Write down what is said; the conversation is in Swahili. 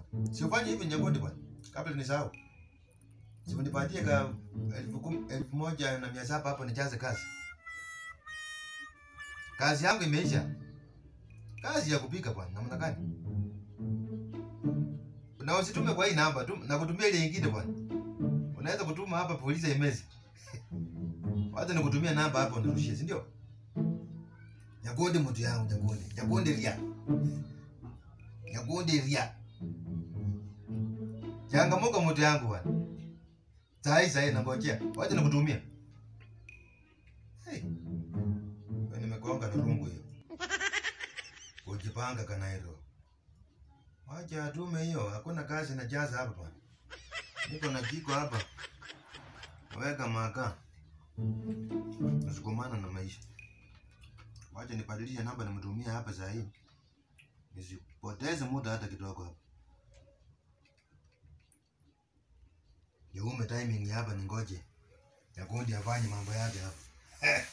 Si ufanye hivi Nyakundi bwana. Kabla nisahau. Si unipatie ka elfu kum- elfu moja na mia saba hapo nijaze kazi. Kazi yangu imeisha. Kazi ya kupika bwana, namna gani? Na usitume kwa hii namba tu, na kutumia ile nyingine bwana. Unaweza kutuma hapa polisi imezi. Wacha nikutumia namba hapo nirushie, si ndio? Nyakundi mtu yangu, Nyakundi. Nyakundi ria. Nyakundi ria. Changamuka mtu yangu bwana. Sahi sahi nangojea. Wacha nikutumia. Hey. Wewe nimegonga na rungu hiyo. Kujipanga kanairo. Wacha atume hiyo, hakuna kazi na jaza hapa bwana. Niko na jiko hapa. Weka makaa. Nasukumana na maisha. Wacha nibadilishe namba nimtumie hapa saa hii. Nisipoteze muda hata kidogo hapa. Niume timing hapa ningoje. Nyakundi afanye mambo yake hapa.